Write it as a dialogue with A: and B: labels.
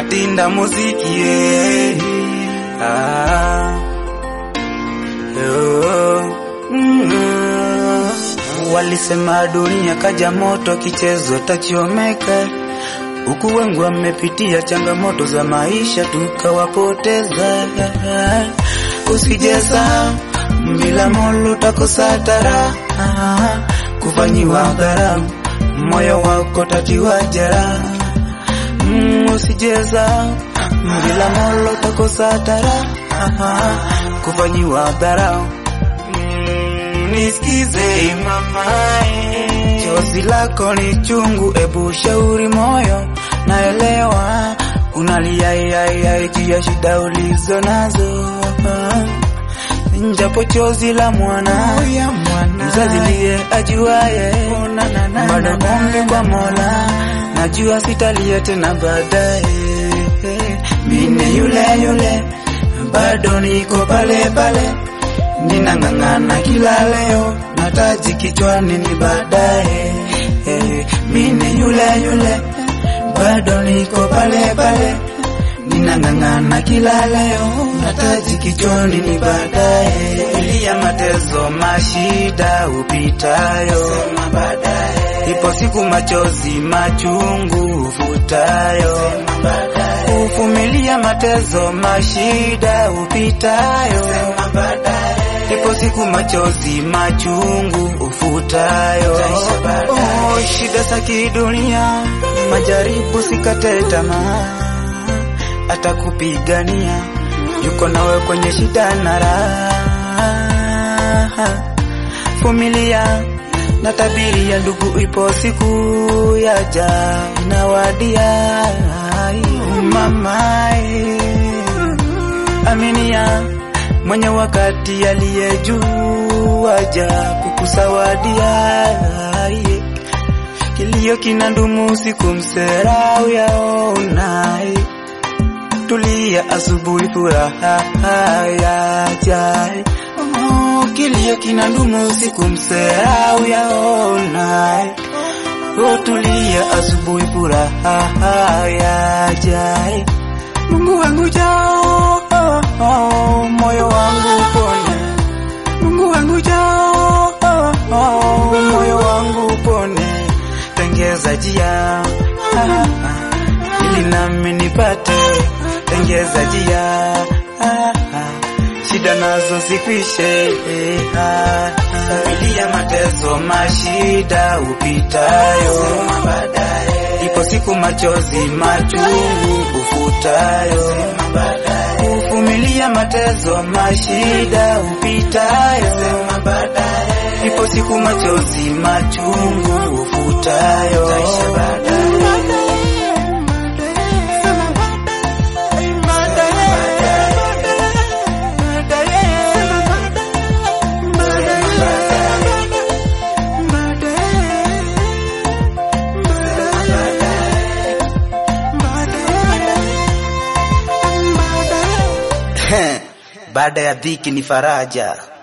A: matinda muziki eh. ah. oh. mm. Walisema dunia kaja moto, kichezo tachomeka huku wengi wamepitia changamoto za maisha tukawapoteza. Usijeza bila molo takosa tara kufanyiwa gharamu, moyo wako tatiwa jeraha. Mm, usijeza bila molo takosa tara kufanyiwa dharau. Mm, nisikize mamae, chozi lako ni chungu, ebu shauri moyo, naelewa unalia yai juu ya shida ulizo nazo, japo chozi la mwana mzazi liye ajuaye, bado ombi kwa Mola, najua sitalia tena baadaye. Mine yule yule, bado niko pale pale, ninang'ang'ana kila leo, nataji kichwani ni baadaye. Mine yule yule, bado niko pale pale, ninang'ang'ana kila leo, nataji kichwani ni baadaye. Ilia mateso mashida upitayo, sema baadaye. Ipo siku machozi machungu ufutayo, sema baadaye. Uvumilia mateso mashida upitayo, sema baadaye. Ipo siku machozi machungu ufutayo, oh, shida za kidunia, majaribu sikate tamaa, atakupigania yuko nawe kwenye shida na raha. Vumilia na tabiri ya ndugu, ipo siku yaja inawadia. Mamae, aminia mwenye wakati aliye juu aja kukusawadia. Kilio kina ndumu siku mserau yaonai tulia asubuhi furaha yajae. Oh, kilio kina ndumu usiku mserau yaona. Oh, tulia asubuhi furaha yajae. Mungu wangu jao, oh, oh, moyo wangu pone. Mungu wangu jao, oh, oh, moyo wangu pone. Tengeza jia ah, ah, ili nami nipate tengeza jia ah, ah, shida nazo zikwishe ah, familia mateso mashida upitayo baadaye ipo siku machozi machungu ufutayo uvumilia mateso mashida upitayo baadaye ipo siku machozi machungu ufutayo baada ya dhiki ni faraja.